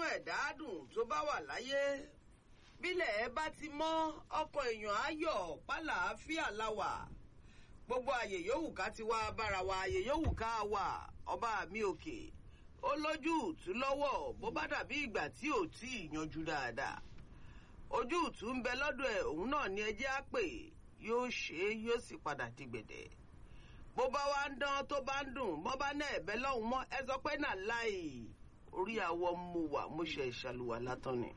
ẹ̀dá dùn tó bá wà láyé bílẹ̀ ẹ bá ti mọ́ ọkọ̀ èèyàn ayọ̀ pálàáfíà láwà gbogbo àyè yòówù ká ti wá bára wa àyè yòówù ká wà ọba mi òkè ó lójú ìtú lọ́wọ́ bó bá dàbí ìgbà tí ò tí ì yanjú dáadáa ojú ìtú ń bẹ lọ́dọ̀ ẹ̀ òun náà ni ẹjẹ́ á pè yóò ṣe é yóò sì padà di gbẹ̀dẹ̀ bó bá wá ń dán tó bá ń dùn bó bá náà ẹ̀bẹ̀ lọ́hùn mọ́ ẹ sọ pé náà láì orí àwọ̀ mo wà mo ṣe ìṣàlùwà látọ̀ ni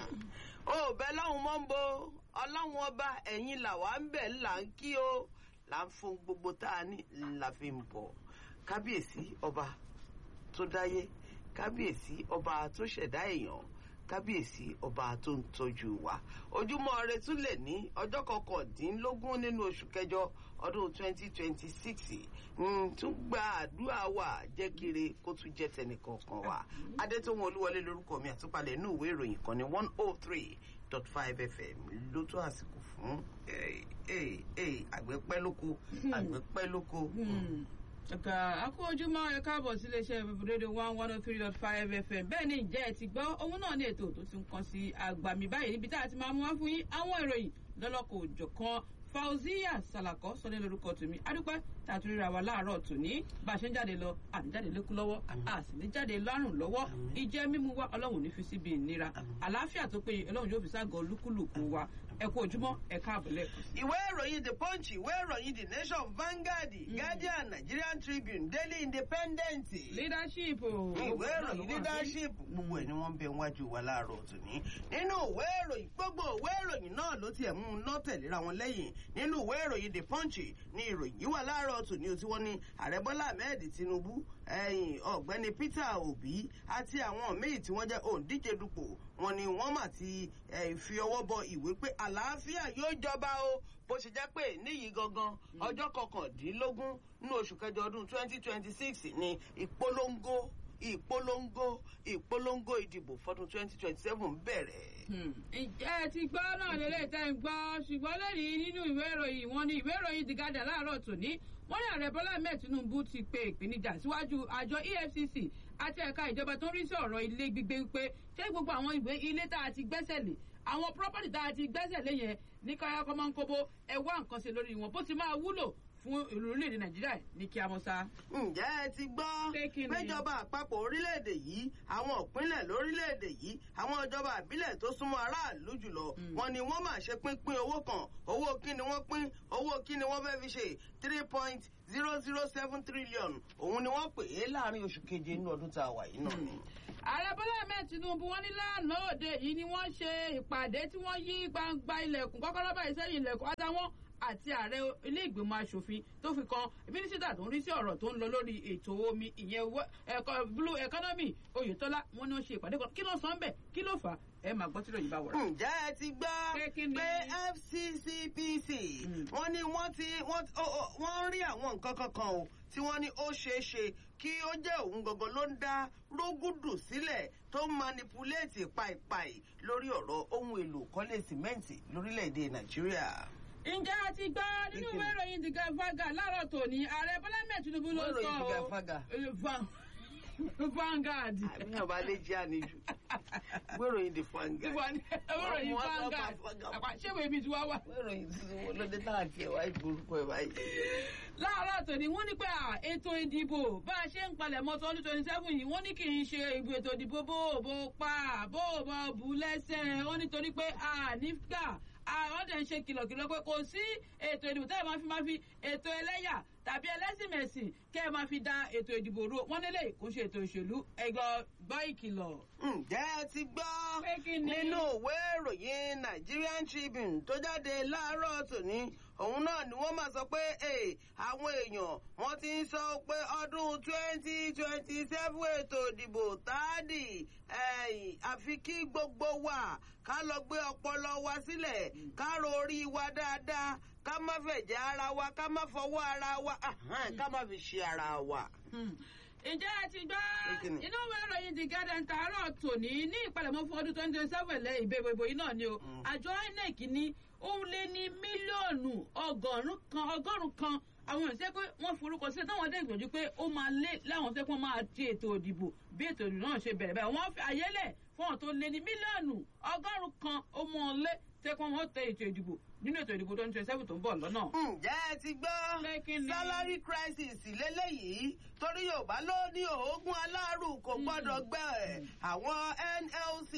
ó bẹ lọ́hùn mọ́ ń bo ọlọ́run ọba ẹ̀yìn làwa ń bẹ̀ là ń kí o là ń fún gbogbo tá a ní la fi ń bọ̀ kábíyèsí ọba tó dáyé kábíyèsí ọba tó ṣẹ̀dá èèyàn kábíyèsí ọba tó ń tọ́jú wa ojúmọ́ ire tún lè ní ọjọ́ kọkàndínlógún nínú oṣù kẹjọ ọdún 2026 tún gba àdúrà wa jẹ́ kiri kó tún jẹ́ tẹnìkọ̀ọ̀kan wa adétòun olúwọlé lórúkọ mi àtúpalẹ̀ inú ìwé ìròyìn kan ní one oh three dot five fm ló tó àsìkò fún àgbẹ̀pẹ́ lóko àgbẹ̀pẹ́ lóko. ẹ̀ka akó ojúmọ́ ẹ káàbọ̀ sí iléeṣẹ́ rédíò one one oh three dot five fm bẹ́ẹ̀ ni ìjẹ́ ẹ ti gbọ́ òun náà ní ètò tó ti ń kan sí àgbàmì báyìí níbi tá a ti máa mú wá fún yín àwọn ìròyìn lọ́lọ́kọ̀ òjọ̀kan fauziya salakọ sọ ní lórúkọ tèmi adúpẹ́ tàtúrírà wa láàárọ̀ tòní bá a ṣe ń jáde lọ àní jáde lékú lọ́wọ́ a sì ní jáde lárùn lọ́wọ́ ìjẹ́ mímú wa ọlọ́run ní fi síbi ìnira àlàáfíà tó péye ọlọ́run yóò fi ságọ́ olúkúlùkù wa ẹ kú ojúmọ́ ẹ káàbọ̀ lẹ́ẹ̀kan sí. ìwé ìròyìn the punch ìwé ìròyìn the nation vanguard guardian nigerian tribune daily independent. leadership o. ìwé ìròyìn leadership gbogbo ẹ̀ ni wọ́n ń bẹ wájú wa láàárọ̀ tòní. nínú ìwé ìròyìn gbogbo ìwé ìròyìn náà ló tiẹ̀ mú un náà tẹ̀léra wọn lẹ́yìn nínú ìwé ìròyìn the punch ni ìròyìn yìí wà láàárọ̀ tòní o tí wọ́n ní ààrẹ bọ́lá ahmed tinubu ẹ̀yìn ọ̀gbẹ́ni peter obi àti àwọn míì tí wọ́n jẹ́ òǹdíje dupò wọn ni wọ́n mà ti fi ọwọ́ bọ ìwé pé àlàáfíà yóò jọba o bó ṣe jẹ́ pé níyì gangan ọjọ́ kọkàndínlógún nínú oṣù kẹjọ ọdún twenty twenty six ni ìpolongo ìpolongo ìpolongo ìdìbò fọdún twenty twenty seven bẹ̀rẹ̀. ǹjẹ́ ẹ ti gbọ́ náà lélẹ̀ tẹ́ ń gbọ́ ṣùgbọ́n lẹ́yìn nínú ìwé ìròyìn wọn ni ìwé ìròyìn the guardian láàárọ̀ tòní wọ́n ní ààrẹ bọ́lá ahmed tinubu ti pe ìpèníjà síwájú àjọ efcc àti ẹ̀ka ìjọba tó ń rí sí ọ̀rọ̀ ilé gbígbé wípé ṣé gbogbo àwọn ìwé ilé tá a ti gbẹ́sẹ̀ lé àwọn property tá a ti gbẹ́sẹ̀ lé yẹn ní káyọ̀kọ́ máa ń kóbó ẹ wá nǹkan ṣe lórí wọn bó ti máa wúlò fún ìlú orílẹ̀-èdè nàìjíríà ní kí a mọ̀ sá. ǹjẹ́ ẹ ti gbọ́ péjọba àpapọ̀ orílẹ̀-èdè yìí àwọn ìpínlẹ̀ lórílẹ̀-èdè yìí àwọn ìjọba àbílẹ̀ tó súnmọ́ aráàlú jùlọ wọn ni wọ́n máa ṣe pínpín owó kan owó kí ni wọ́n pín owó kí ni wọ́n fẹ́ fi ṣe three point zero zero seven trillion òun ni wọ́n pè é láàrin oṣù keje inú ọdún tá a wà yìí náà ni. ààrẹ bọ́lá ahmed tinubu wọn ní lánàá òde yìí ni wọ́n ṣe ìpàdé tí wọ́n yí gbangba ilẹ̀kùn kọ́kọ́rọ́ báyìí sẹ́yìn ilẹ̀kùn àtàwọn àti ààrẹ ilé ìgbìmọ̀ asòfin tó fi kan mínísítà tó ń rí sí ọ̀rọ̀ tó ń lọ lórí ètò omi ìyẹn blue economy oyetola wọn ni wọn ṣe ìpàdé kan kí ló sọ ń bẹ kí ló fà á ẹ máa gbọ́ tírọ̀ yìí bá wọ̀rọ̀. ǹjẹ́ ẹ ti gbọ́ pé fccpc wọ́n ní wọ́n ti wọ́n rí àwọn nǹkan kankan o tí wọ́n ní ó ṣeé ṣe kí ó jẹ́ òun gangan ló ń dá rógùdù sílẹ̀ tó ń manipuléètì pàìpàì lórí ọ̀rọ̀ ohun èlò kọ́lé sìmẹ́ǹtì lórílẹ̀‐èdè nàìjíríà ǹjẹ́ a ti gbọ́ nínú ìwé ìròyìn the gavaga láàárọ̀ tòní ààrẹ bọ́lá mẹ́ẹ̀ tinubu ló sọ ọ́ Vanguard. àmì ọba lè jẹ́ àníjù wéròyìn the Vanguard. wéròyìn Vanguard ṣé wo ibi tí wàá wà. wéròyìn tuntun wo ló dé náà tiẹ̀ wá ìgbórúkọ ẹ̀ báyìí. láàárọ̀ tòní wọ́n ní pé ètò ìdìbò bá a ṣe ń palẹ̀ mọ́ tọ́lú twenty seven yìí wọ́n ní kì í ṣe ìbò ètò ìdìbò bó bó pa bó bó bu lẹ́sẹ̀ wọ́n nítorí pé a nígbà àwọn dẹ̀ ń ṣe kìlọ̀kìlọ̀ pé kò sí ètò ìdìbò tẹ́lẹ̀ máa fi máa fi ètò ẹlẹ́yà tàbí ẹlẹ́sìnmẹ̀sìn kẹ́ ẹ máa fi da ètò ìdìbò ro wọ́n nílé kò ṣe ètò ìṣèlú ẹgbọ́ gbọ́ ìkìlọ̀. ǹjẹ́ ẹ ti gbọ́ nínú ìwé ìròyìn Nigerian Tribune tó jáde láàárọ̀ tòní òun náà ni wọ́n máa sọ pé àwọn èèyàn wọ́n ti ń sọ pé ọdún twenty twenty seven ètò ìdìbò táàdì àfi kí gbogbo wa ká lọ gbé ọpọlọ wa sílẹ̀ ká ro orí wa dáadáa ká má fẹ̀jẹ̀ ara wa ká má fọwọ́ ara wa ká má fi ṣe ara wa. ǹjẹ́ ẹ ti gbọ́ inú ìwé ìròyìn the garden tààrọ̀ tòní ní ìpalẹ̀mọ́ fún ọdún twenty twenty seven lẹ́ ìbẹ̀wò ìbò yìí náà ni o àjọ inec ní ó lé ní mílíọ̀nù ọgọ́rùn-ún kan ọgọ́rùn-ún kan àwọn èèyàn ṣe pé wọ́n forúkọ sílẹ̀ táwọn dẹ́ ìgbìyànjú pé ó máa lé láwọn ṣe pé wọ́n máa di ètò ìdìbò bí ètò ìdìbò náà ṣe bẹ̀rẹ̀ báyìí wọ́n fi àyẹ́lẹ̀ fún àwọn tó lé ní mílíọ̀nù ọgọ́rùn-ún kan ó mọ́ ọ lé tẹ́kọ̀ wọ́n tẹ ètò ìdìbò nínú ètò ìdìbò tó ń tẹ sẹ́fù tó ń bọ̀ lọ́nà. ǹjẹ́ ẹ ti gbọ́ Pé kí ni? salary crisis lélẹ́yìí torí yorùbá ló ní oògùn aláàrù kò gbọ́dọ̀ gbẹ àwọn nlc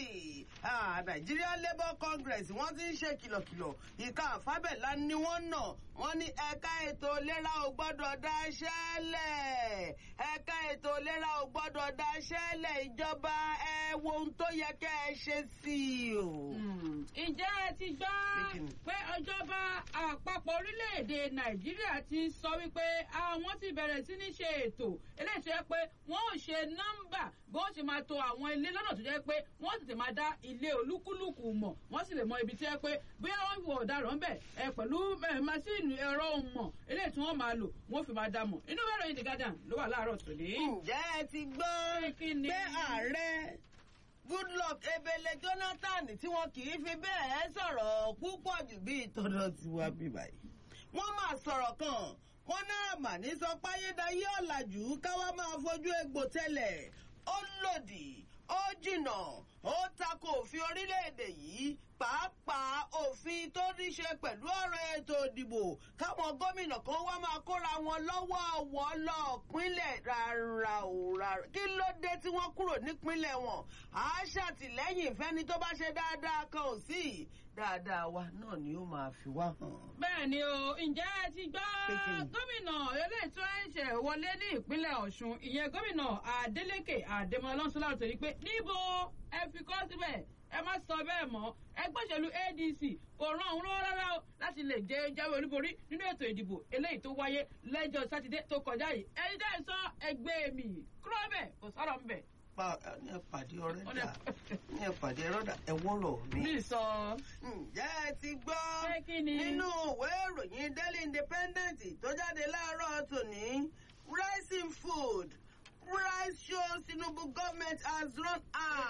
ah, nigerian labour congress wọ́n ti ń ṣe kìlọ̀kìlọ̀ ìka àfábẹ́lá ni wọ́n nà wọ́n ní ẹ̀ka ètò ìlera ò gbọ́dọ̀ dáṣẹ́ lẹ̀ ẹ̀ka ètò ìlera ò gbọ́dọ̀ dáṣẹ́ lẹ̀ ìjọba ẹ wo ohun tó yẹ kẹ́ ẹ ṣe sí i o. Hmm. ǹjẹ́ ẹ ti gbọ́ Pé kí ni? pé ìjọba àpapọ̀ orílẹ̀-èdè nàìjíríà ti sọ wípé àwọn ti bẹ̀rẹ̀ sí ní ṣe ètò eléyìí tó yẹ pé wọ́n ò ṣe nọ́mbà bó ṣe máa to àwọn ilé lọ́nà tó jẹ́ pé wọ́n sì ti máa dá ilé olúkúlùkù mọ̀ wọ́n sì lè mọ ibi tí yẹ pé bóyá wọ́n wọ ọ̀daràn bẹ̀ ẹ pẹ̀lú ẹ, masíìnì ẹ̀rọ mọ̀ eléyìí tí wọ́n máa lò wọ́n fi máa dá mọ̀ inú bẹ́ẹ̀ ròyìn The Guardian ló wà láàárọ̀ tòní. ǹjẹ́ ẹ ti gbọ́ Pé kí ni? pé ààrẹ goodluck ebele jonathan tí wọn kì í fi bẹ́ẹ̀ sọ̀rọ̀ púpọ̀ jù bí ìtọ́nà tiwa bí báyìí wọ́n máa sọ̀rọ̀ kan wọ́n náà mà ní sọ páyédáyé ọ̀làjú káwá máa fojú egbò tẹ́lẹ̀ ó lòdì ó jìnà ó tako òfin orílẹ̀-èdè yìí pàápàá òfin tó ní ṣe pẹ̀lú ọ̀rọ̀ ètò ìdìbò káwọn gómìnà kan wá máa kóra wọn lọ́wọ́ ọ̀wọ́ lọ́ọ̀pínlẹ̀ rárá o rárá kí ló dé tí wọ́n kúrò nípínlẹ̀ wọn à á ṣàtìlẹ́yìn fẹ́ni tó bá ṣe dáadáa kan ò sí dáadáa wa náà ni ó máa fi wá hàn. bẹ́ẹ̀ ni o ǹjẹ́ ẹ ti gbọ́ Kékeré. gómìnà eléyìí tó ń ṣe wọlé ní ìpínlẹ̀ ọ̀ṣun ìyẹn gómìnà adeleke adémọlá lọ́sọ́lá tó ní pé níbo ẹ fi kọ́ síbẹ̀ ẹ má sọ bẹ́ẹ̀ mọ́ ẹgbẹ́ òṣèlú adc kò ràn òun lọ́wọ́ rárá o láti lè jẹ jáwé olúborí nínú ètò ìdìbò eléyìí tó wáyé lẹ́jọ́ sátidé tó kọjá yìí ẹni dẹ́ sọ ẹgbẹ́ mi kúrò bẹ́ẹ̀ kò sọ̀rọ̀ ń bẹ̀. pa ní ẹ̀pàdé ọ̀rẹ́ Ọ̀rẹ́- dà ní ẹ̀pàdé ẹ̀rọ dà ẹ wọ́rọ̀ mi. mi sọ ǹjẹ́ ẹ ti gbọ́ Pé kí ni? nínú ìwé ìròyìn daily independent tó jáde láàárọ̀ tòní rising food price shows tinubu government has run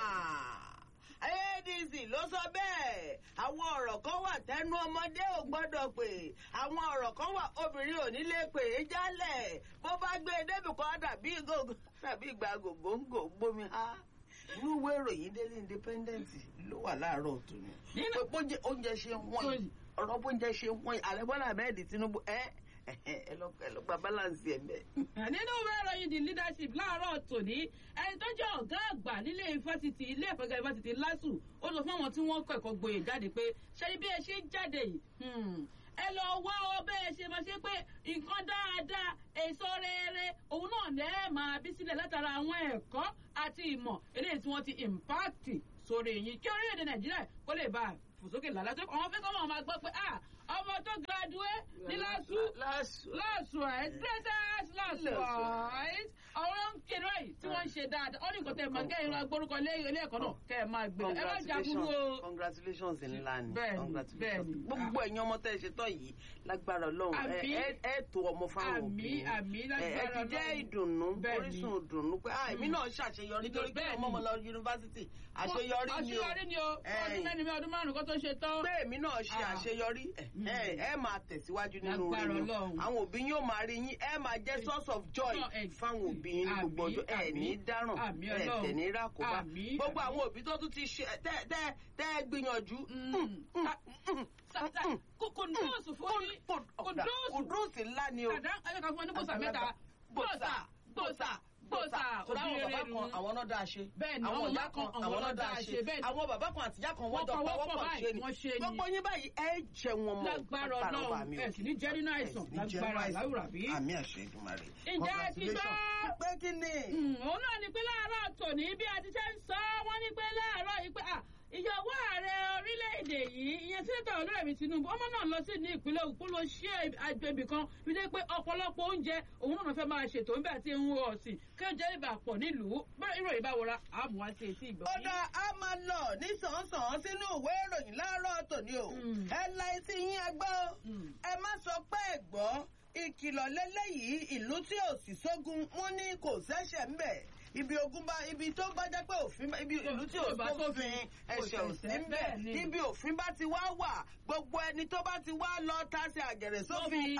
ah adc ló sọ bẹ́ẹ̀ àwọn ọ̀rọ̀ kan wà tẹnu ọmọdé ò gbọ́dọ̀ pé àwọn ọ̀rọ̀ kan wà obìnrin ò ní lè pè é jálẹ̀ bó bá gbé e débì kan dàbí gògó dàbí ìgbà gògóńgò gbómi ha inú ìwé ìròyìn daily independent ló wà láàárọ̀ tòní Nínú- pé bóúnjẹ oúnjẹ ṣe ń wọ́n yìí ọ̀rọ̀ bóúnjẹ ṣe ń wọ́n yìí ààrẹ bọ́lá ahmed tinubu ẹ ẹ ẹ lọ ẹ lọ gba balance ẹ mẹ. nínú ìwé ìròyìn the leadership láàárọ̀ tòní ẹni tó jẹ́ ọ̀gá àgbà nílé ifásitì ilé ẹ̀kọ́ gíga ifásitì lásù ó sọ fún àwọn tí wọ́n kọ́ ẹ̀kọ́ gboyè jáde pé ṣé bí ẹ ṣe ń jáde yìí hmm, ẹ lọ wá ọ bẹ́ẹ̀ ṣe máa ṣe pé nǹkan dáadáa èso rere òun náà ní ẹ máa bí sílẹ̀ látara àwọn ẹ̀kọ́ àti ìmọ̀ eléyìí tí wọ́n ti impact sórí yín kí orílẹ̀-èdè nàìjíríà kó lè bá a fò sókè lálá tó àwọn fẹ́ kọ́ wọn máa gbọ́ pé ah ọmọ tó graduate ní lásù lásù. last right greatest last right àwọn ń kéré báyìí tí wọ́n ń ṣe dáadáa ó ní nǹkan tẹ̀ máa kẹ́ ẹ máa gbórúkọ ilé ilé ẹ̀kọ́ náà kẹ́ ẹ máa gbé ẹ má jagun o. congratulations ńlá ni Bẹ́ẹ̀ni, congratulations bẹ́ẹ̀ni. gbogbo ẹ̀yin ọmọ tẹ́ ẹ ṣe tán yìí lágbára ọlọ́run ẹ Àmín. ẹ ẹ tó ọmọ fáwọn Àmín, òbí yín. àmín, ẹ ẹ lágbára ti jẹ́ Ọlọ́run. ìdùnnú Bẹ́ẹ̀ni. orísun ìdùnnú pé ah èmi náà ṣàṣeyọrí torí pé Bẹ́ẹ̀ni. ọmọ ọmọ lọ yunifásitì àṣeyọrí ni o àṣeyọrí ni o Ẹ. ọdún mẹ́rin mi ọdún márùn-ún kó tó ṣe tán. pé èmi náà ṣe Ah. àṣeyọrí ẹ ẹ ẹ máa tẹ̀síwájú nínú Lágbára orin yín Ọlọ́run. àwọn òbí yóò máa rí yín ẹ máa jẹ́ source of joy No, ex- fáwọn òbí yín ní gbogbo Àmín, ọjọ́ ẹ ní àmín, dáràn àmín ẹ Ọlọ́run. tẹ̀ ní rákòbá Àmín, gbogbo àmín. àwọn òbí tó tún ti ṣe tẹ́ tẹ́ tẹ́ ẹ gbìyànjú. Mm. Sa- sa- kò- kò dóòsù fún yín kò dóòsù. kùdùsì ńlá ni o. kàdá ayọ̀ká fún ọ ní gbòòsà mẹ́ta gbòòsà gbòòsà gbòòsà sọ̀rọ̀ àwọn òbí bàbá rere kan nù. àwọn náà dáa ṣe. Bẹ́ẹ̀ni, àwọn àwọn ìyá ìyá kan kan, àwọn náà dáa ṣe. bẹ́ẹ̀ni. àwọn bàbá kan àti ìyá kan wọ́n Wọ́n jọ pawọ́ pawọ́ pọ̀ pọ̀ báyìí, ṣe ni. wọ́n ṣe ni. gbogbo yín báyìí ẹ jẹ wọn mọ. lágbára ọlọ́run ẹ̀ sì ní jẹ́ nínú àìsàn lágbára láwùrà bí. àmì àṣẹ ìdùmarè. Ǹjẹ́ ẹ ti gbọ́? pé kí ni. Mm, òun náà ni pé láàárọ̀ tòní bí a ti ṣe ń sọ wọ́n ní pé láàárọ̀ yìí pé ah, ìyàwó ààrẹ orílẹ̀-èdè yìí ìyẹn sẹ́ńtà olúrẹ̀mí tinubu ọmọ náà lọ sí ní ìpínlẹ̀ òkú ló ṣe àgbègbè kan fi dé pé ọ̀pọ̀lọpọ̀ oúnjẹ òun náà fẹ́ máa ṣètò nígbà tí ń wọ ọ̀sìn kí ó jẹ́ ìbà pọ̀ nílùú bẹ́ẹ̀ ìròyìn bá wọra àmú wá sí etí ìgbọ́. ó dá a máa lọ ní sàn-án sínú ìwé ìròyìn láàárọ̀ tòní o. Mm. ẹ la etí yín agbọ́. Mm. ẹ má sọ pé ẹ gbọ́ ìkìlọ̀ lélẹ́yìí ìlú tí ò sì sógun wọn ní kò sẹ́sẹ̀ ń bẹ̀ ibi ogun bá ibi tó bá jẹ́ pé òfin ibi ìlú tí ò sófin ẹ̀ṣẹ̀ ò sí ń bẹ̀ ibi òfin bá ti wá wà gbogbo ẹni tó bá ti wá lọ tásì àgẹ̀rẹ̀ sófin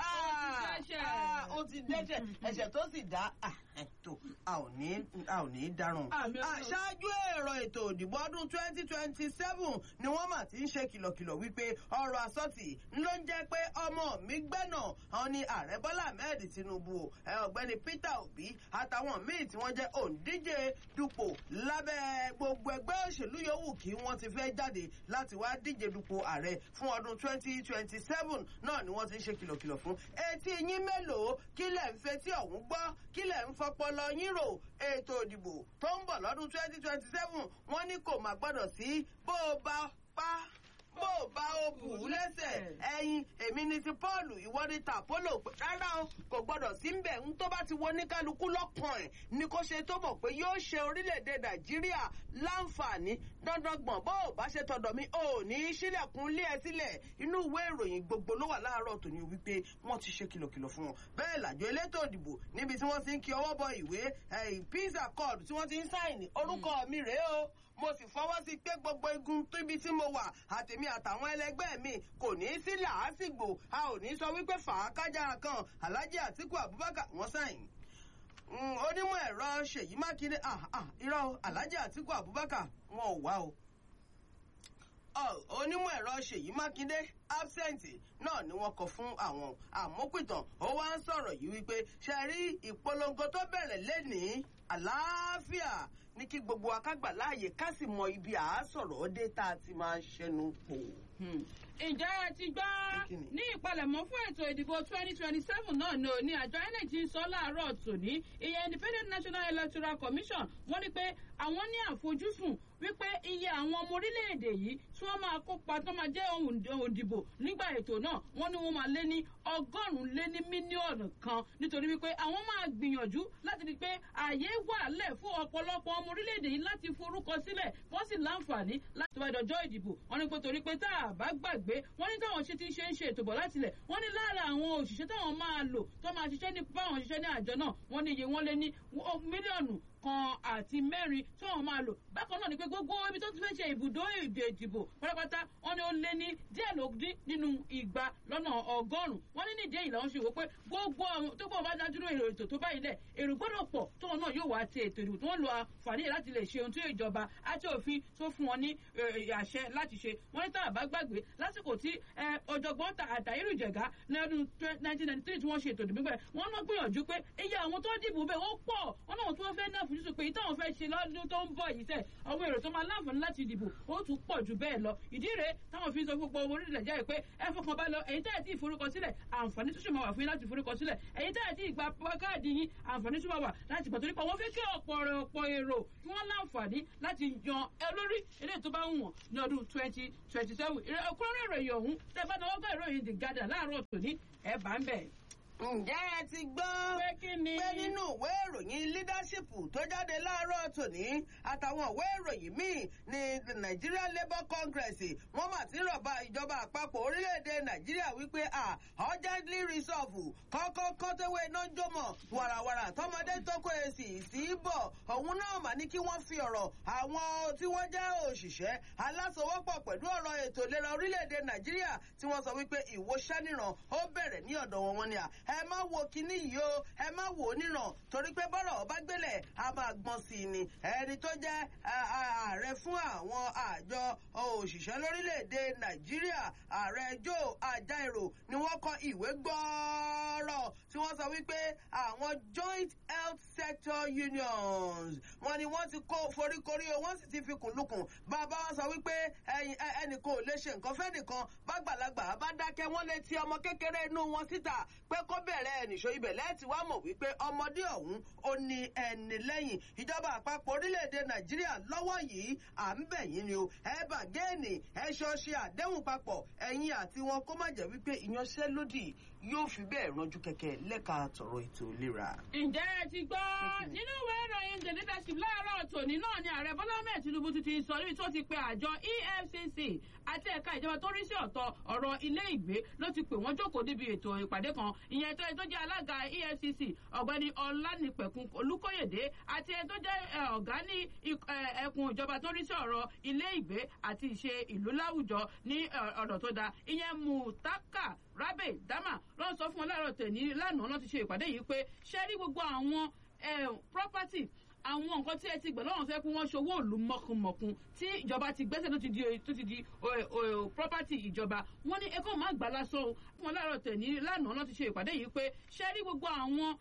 ó ti dẹ́ṣẹ̀ ẹ̀ṣẹ̀ tó sì dá ètò a ò ní a ò ní dáràn. ṣáájú èrò ètò òdìbò ọdún twenty twenty seven ni wọ́n mà ti ń ṣe kìlọ̀kìlọ̀ wípé ọ̀rọ̀ àsọtì ló ń jẹ́ pé ọmọ mi gbẹ́nà àwọn ni ààrẹ bọ́lá ahmed tinubu ọ̀gbẹ́ni peter obi àtàwọn míì tí wọ́n jẹ́ òǹdíje dupò lábẹ́ gbogbo ẹgbẹ́ òṣèlú yòówù kí wọ́n ti fẹ́ jáde láti wá díje dupò ààrẹ fún ọdún twenty twenty seven náà ni wọ́n ti ń ṣe kìlọ̀kìlọ̀ fún etí yín mélòó kílẹ̀ ń fetí ọ̀hún gbọ́ kílẹ̀ ń fọpọlọ yín rò ètò òdìbò tó ń bọ̀ lọ́dún twenty twenty seven wọ́n ní kò má gbọ́dọ̀ sí bó o bá pa bó o bá o bù ú lẹ́sẹ̀ ẹyin èmi ni ti pọ́ọ̀lù ìwọ ni tàpólò rárá o kò gbọ́dọ̀ sí ń bẹ̀ ń tó bá ti wo ní kálukú lọ́kàn ẹ̀ ni kò ṣe tó mọ̀ pé yóò ṣe orílẹ̀-èdè nàìjíríà láǹfààní dandan gbọ̀n bó o bá ṣe tọ̀dọ̀ mi ò ní í sílẹ̀kùn lé ẹ sílẹ̀ inú ìwé ìròyìn gbogbo ló wà láàárọ̀ tòní wípé wọ́n ti ṣe kìlọ̀kìlọ̀ fún wọn bẹ́ẹ̀ làjọ elétò òdìbò níbi tí wọ́n ti ń kí ọwọ́ bọ ìwé peace accord tí wọ́n ti ń sáìnì orúkọ mi rèé o mo sì fọwọ́ sí pé gbogbo igun tóbi tí mo wà àtèmi àtàwọn ẹlẹgbẹ́ mi kò ní í sí làásìgbò a ò ní sọ wípé fàákájà kan alhaji atiku abubakar wọn sáyìn onímọ̀ ẹ̀rọ ṣèyí mákindé irọ́ alhaji atiku abubakar wọn ò wá o onímọ̀ ẹ̀rọ ṣèyí mákindé absent náà ni wọ́n kọ fún àwọn àmópìtàn ó wá ń sọ̀rọ̀ yìí wípé ṣe rí ìpolongo tó bẹ̀rẹ̀ lénìí àlàáfíà ní kí gbogbo akágbà láàyè ká sì mọ ibi àásọ̀rọ̀ ọdẹ tá a ti máa ń ṣẹnu pò. ǹjẹ́ ẹ ti gbọ́ ní ìpalẹ̀mọ́ fún ètò ìdìbò twenty twenty seven náà ni òní àjọ inec ń sọ láàárọ̀ tòní ìyẹn independent national electoral commission wọ́n ní pé àwọn ní àfojúsùn wípé iye àwọn ọmọ orílẹ̀-èdè yìí tí wọ́n máa kópa tó máa jẹ́ òǹdìbò nígbà ètò náà wọ́n ní wọ́n máa lé ní ọgọ́rùn-ún lé ní mílíọ̀nù kan nítorí wípé àwọn máa gbìyànjú láti rí i pé ààyè wà lẹ̀ fún ọ̀pọ̀lọpọ̀ ọmọ orílẹ̀-èdè yìí láti forúkọ sílẹ̀ wọ́n sì láǹfààní láti wá ìdọ̀jọ́ ìdìbò wọ́n ní pé torí pé tá a bá gbàgbé wọ́n ní táwọn ṣe ti ṣe ń ṣe ètò bọ̀ láti lẹ̀ wọ́n ní lára àwọn òṣìṣẹ́ táwọn máa lò tó máa ṣiṣẹ́ ní báwọn ṣiṣẹ́ ní àjọ náà wọ́n ní iye wọn lé ní mílíọ̀nù kan àti mẹ́rin tí wọ́n máa lò bákan náà ni pé gbogbo ibi tó ti fẹ́ ṣe ibùdó èdè ìdìbò pátápátá wọ́n ní ó lé ní díẹ̀ ló dín nínú igba lọ́nà ọgọ́rùn-ún wọ́n ní nídìí èyí làwọn ṣe wò pé gbogbo àwọn tó gbọ́ bá dádúró èrò ètò tó báyìí lẹ̀ èrò gbọ́dọ̀ pọ̀ tóun náà yóò wá ti ètò ìdìbò tó ń lo àǹfààní láti lè ṣe ohun tí ìjọba àti òfin tó fún wọn ní àṣẹ láti ṣe wọ́n ní tá a bá gbàgbé lásìkò tí ọ̀jọ̀gbọ́n àtàyérù jẹ̀gá ní ọdún nineteen ninety three tí wọ́n ṣe ètò ìdìbò bẹ́ẹ̀ wọ́n náà gbìyànjú pé iye àwọn tó dìbò bẹ́ẹ̀ wọ́n pọ̀ wọ́n náà tí wọ́n fẹ́ náà fojúsùn pé ìtàn fẹ́ ṣe lọ́dún tó ń bọ̀ yìí sẹ́ àwọn èrò tó máa láǹfààní láti dìbò ó tún pọ̀ jù bẹ́ẹ̀ lọ ìdí rèé táwọn fi ń sọ gbogbo owó orílẹ̀ jẹ́ pé ẹ fọkàn bá lọ èyí tẹ́ ẹ̀ tí ìforúkọ sílẹ̀ àǹfààní tó ṣe máa wà fún yín láti forúkọ sílẹ̀ èyí tẹ́ ẹ̀ tí ìgbà káàdì yín àǹfààní tó máa wà láti gbà torí pé wọ́n fẹ́ kí ọ̀pọ̀ ọ̀pọ̀ èrò kí wọ́n láǹfààní láti yan ẹ lórí eléyìí tó bá ń wọ̀n ní ọdún twenty twenty seven ìrẹ́kúrọ́rẹ́ ìròyìn ọ̀hún tẹ́ bá náwó gbọ́ ìròyìn the garden láàárọ̀ tòní ẹ̀ bá ń bẹ̀ ǹjẹ́ ẹ ti gbọ́ pé nínú ìwé ìròyìn leadership tó jáde láàárọ̀ tòní àtàwọn ìwé ìròyìn míì ní nigeria labour congress wọ́n mà ti rọ̀bà ìjọba àpapọ̀ orílẹ̀-èdè nàìjíríà wípé à urgently resolve kọ́kọ́ kọ́tẹ́wé iná jómọ̀ wàràwàrà tọmọdé tókò èsì sí bọ̀ òun náà mà ní kí wọ́n fi ọ̀rọ̀ àwọn tí wọ́n jẹ́ òṣìṣẹ́ alásowọ́pọ̀ pẹ̀lú ọ̀rọ̀ ètò ìlera orílẹ̀-èdè nàìjíríà tí wọ́n sọ wípé ìwòsànìràn ó bẹ̀rẹ̀ ní ọ̀dọ̀ wọn wọn ni à ẹ má wo kinní yìí o ẹ má wò ó níran torí pé bọ́rọ̀ ọba gbélẹ̀ a máa gbọ́n sí i ni ẹni tó jẹ́ ààrẹ fún àwọn àjọ òṣìṣẹ́ lórílẹ̀‐èdè nàìjíríà ààrẹ joe ajaero ni wọ́n kọ ìwé gbọ́ọ́rọ̀ tí wọ́n sọ wípé àwọn joint health sector unions wọ́n ni wọ́n ti kó foríkorí o wọ́n sì ti fi kùnlùkùn bàbá wa sọ wípé ẹnì kan ò lè ṣe nǹkan fẹ́ nìkan bàgbàlagbà bá dákẹ́ wọ́n lè ti ọmọ kékeré inú wọn síta pé kó bẹ̀rẹ̀ ẹnìṣó ibẹ̀ lẹ́ẹ̀tì wá mọ̀ wípé ọmọdé ọ̀hún ó ní ẹni lẹ́yìn ìjọba àpapọ̀ orílẹ̀-èdè nàìjíríà lọ́wọ́ yìí à ń bẹ̀ yín ni o ẹ bà géènì ẹ ṣọ ṣe àdéhùn papọ̀ ẹ̀yin àti wọn kó má jẹ́ wípé ìyanṣẹ́lódì yóò fi bẹ́ẹ̀ ranjú kẹ̀kẹ́ lẹ́ka tọ̀rọ̀ ètò ìlera. ǹjẹ́ ẹ ti gbọ́ nínú ìwé ìròyìn the leadership láàárọ̀ tòní náà ni ààrẹ bọ́lá ahmed tinubu ti ti sọ níbi tó ti pe àjọ efcc àti ẹ̀ka ìjọba tó rí sí ọ̀tọ̀ ọ̀rọ̀ ilé ìgbé ló ti pè wọ́n jókòó níbi ètò ìpàdé kan ìyẹn tó tó jẹ́ alága efcc ọ̀gbẹ́ni ọlánìpẹ̀kun olùkóyèdé àti ẹni tó jẹ́ ọ̀gá ní ẹkùn ìjọba tó rí sí ọ̀rọ̀ ilé ìgbé àti ìṣe ìlú láwùjọ ní ọ̀dọ̀ tó da ìyẹn mutaka rabe dama ló ń sọ fún wọn láàárọ̀ tẹ̀ní lánàá ló ti ṣe ìpàdé yìí pé ṣe rí gbogbo àwọn property àwọn nǹkan tí ẹ ti gbẹ̀ lọ́wọ́ fẹ́ kí wọ́n ṣòwò òlu mọ̀kùnmọ̀kùn tí ìjọba ti gbẹ́sẹ̀ tó ti di tó ti di property ìjọba wọ́n ní ẹ̀kọ́ máa gbà lásán o fún wọn láàárọ̀ tẹ̀ní lánàá ló ti ṣe ìpàdé yìí pé ṣe rí gbogbo àwọn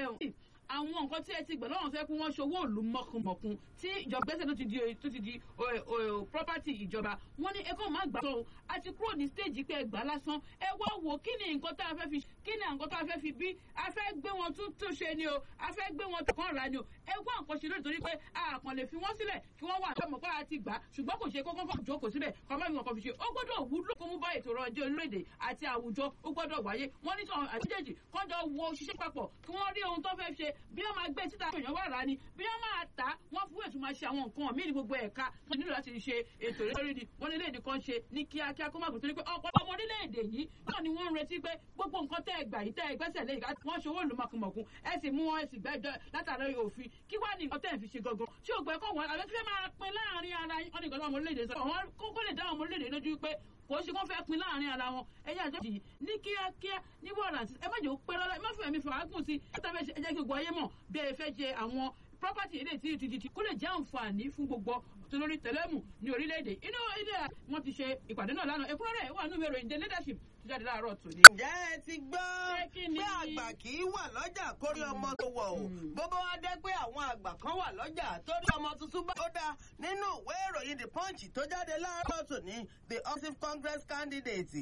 àwọn nǹkan tí ẹ ti gbẹ̀ lọ́wọ́ fẹ́ kí wọ́n ṣòwò òlu mọ̀kùnmọ̀kùn tí ìjọba gbẹ́sẹ̀ tó ti di tó ti di property ìjọba wọ́n ní ẹ̀kọ́ máa gbà lásán o a ti kúrò ní stage pé ẹ gbà lásán ẹ wá wò kí ni nǹkan tá a fẹ́ fi kí ni nǹkan tá a fẹ́ fi bí a fẹ́ gbé wọn tún tún ṣe ni o a fẹ́ gbé wọn kàn ra ni o ẹ wá nǹkan ṣe lórí torí pé a kàn lè fi wọ́n sílẹ̀ kí wọ́n wà lọ́mọ pé a ti gbà ṣùgbọ́n kò ṣe kókó kàn jókòó síbẹ̀ kọ́ má fi wọn kàn fi ṣe ó gbọ́dọ̀ wúlò kó mú bá ètò ọrọ̀ ajé orílẹ̀-èdè àti àwùjọ ó gbọ́dọ̀ wáyé wọ́n ní sọ̀rọ̀ àtijọ́jì kọ́jọ wo ṣiṣẹ́ papọ̀ kí wọ́n rí ohun tó fẹ́ ṣe bí wọ́n máa gbé síta èèyàn wà rà ni bí wọ́n máa tà wọ́n fún ètò máa ṣe àwọn nǹkan míì ní gbogbo ẹ̀ka wọ́n nílò láti ṣe ètò lórí ni wọ́n nílé-èdè kan ṣe ní kíákíá kó má gbé torí pé ọ̀pọ̀ ọmọ orílẹ̀-èdè yìí náà ni wọ́n ń retí pé gbogbo nǹkan tẹ́ ẹ gbà yìí tẹ́ ẹ gbẹ́sẹ̀ lé ìgbà wọ́n ṣòwò lù mọ̀kùmọ̀kùn ẹ sì mú wọn ẹ sì gbẹ́jọ́ látàrí òfin kí wá ní nǹkan tẹ́ ẹ fi ṣe gangan tí ò gbẹ́ kọ́ wọn àbẹ́ tí fẹ́ máa pin láàrin ara yín wọ́n ní nǹkan tó ọmọ orílẹ̀-èdè sọ wọn kókó lè dá ọmọ orílẹ̀-èdè lójú pé kò ṣe kó fẹ́ pin láàrin ara wọn ẹ̀yà àjọjì ní kíákíá ní wọ́ọ̀rà ẹ má jẹ́ ó pẹ́ lọ́la ẹ má fẹ́ mi fàágùn sí ẹ tẹ́ fẹ́ ṣe ẹ jẹ́ kí gbogbo ayé mọ̀ bí ẹ fẹ́ ṣe àwọn property ilé tí ti ti kó lè jẹ́ àǹfààní fún gbogbo tolórí tẹlẹ́mù ní orílẹ̀-èdè inú ilé wọn ti ṣe ìpàdé náà lánàá ẹ̀kúnrẹ́rẹ́ wà nínú ìwé ìròyìn the leadership tó jáde láàárọ̀ tòní. ǹjẹ́ ẹ ti gbọ́ pé àgbà kì í wà lọ́jà kórí ọmọ tó wọ̀ o bó bá wá dé pé àwọn àgbà kan wà lọ́jà torí ọmọ tuntun bá ó dáa nínú ìwé ìròyìn the punch tó jáde láàárọ̀ tòní the office congress candidate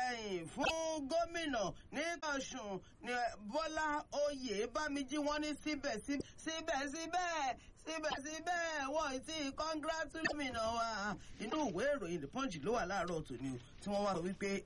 fún gómìnà ní ọ̀ṣun ní bọ́lá oyè bámijí wọ́n ní síbẹ̀síbẹ̀ síbẹ̀síbẹ̀ wọ́n ti congratulate wa inú ìwé ìròyìn the punch ló wà láàárọ̀ tòní o tí wọ́n wá sọ wípé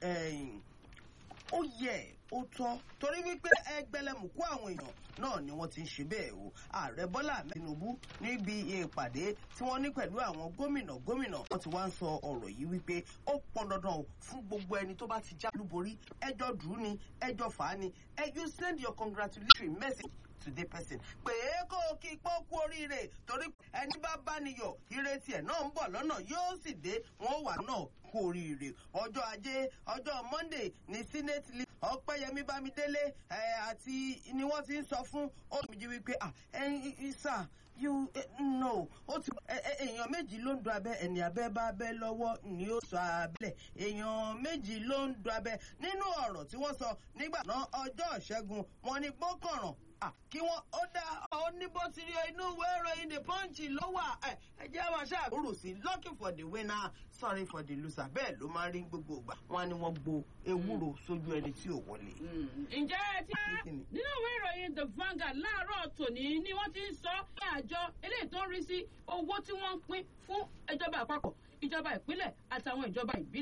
ó yẹ ó tọ́ torí wípé ẹgbẹ̀lẹ́mùkú àwọn èèyàn náà ni wọ́n ti ń ṣe bẹ́ẹ̀ o ààrẹ bọ́lá tinubu níbi ìpàdé tí wọ́n ní pẹ̀lú àwọn gómìnà gómìnà wọ́n ti wá ń sọ ọ̀rọ̀ yìí wípé ó pọn dandan o fún gbogbo ẹni tó bá ti já lúborí ẹjọ́ dùn ní ẹjọ́ fà á ní ẹ you send your congratulatory message to the person pé kó o kí pọ́ kú oríire torí ẹni bá bá niyọ̀ ìrètí ẹ̀ náà ń bọ̀ lọ́nà yóò sì dé wọ́n wà náà kú oríire ọjọ́ ajé ọjọ́ monday ní senate league ọpẹ́yẹmí bámidélé àti ni wọ́n ti ń sọ fún olùdíje wípé ẹ̀yin sà you know ó ti èèyàn méjì ló ń do abẹ ẹni abẹ bá abẹ lọ́wọ́ ni ó sọ abẹ́lẹ̀ èèyàn méjì ló ń do abẹ nínú ọ̀rọ̀ tí wọ́n sọ nígbà náà ọjọ́ ìṣẹ́gun wọn ni gbọ́kànràn kí wọ́n ó dá ọ ní bó ti rí inú ìwé ìròyìn the punch ló wà ẹ ẹ jẹ́ wá ṣàkóso sí lucky for the winner sorry for the loser bẹ́ẹ̀ ló máa ń rí gbogbo ìgbà wọn ni wọ́n gbo ewúro sójú ẹni tí ò wọlé. ǹjẹ́ ẹ ti nínú ìwé ìròyìn the Vanguard láàárọ̀ tòní ni wọ́n ti ń sọ ní àjọ eléyìí tó ń rí sí owó tí wọ́n ń pín fún ìjọba àpapọ̀ ìjọba ìpínlẹ̀ àtàwọn ìjọba ìbílẹ̀.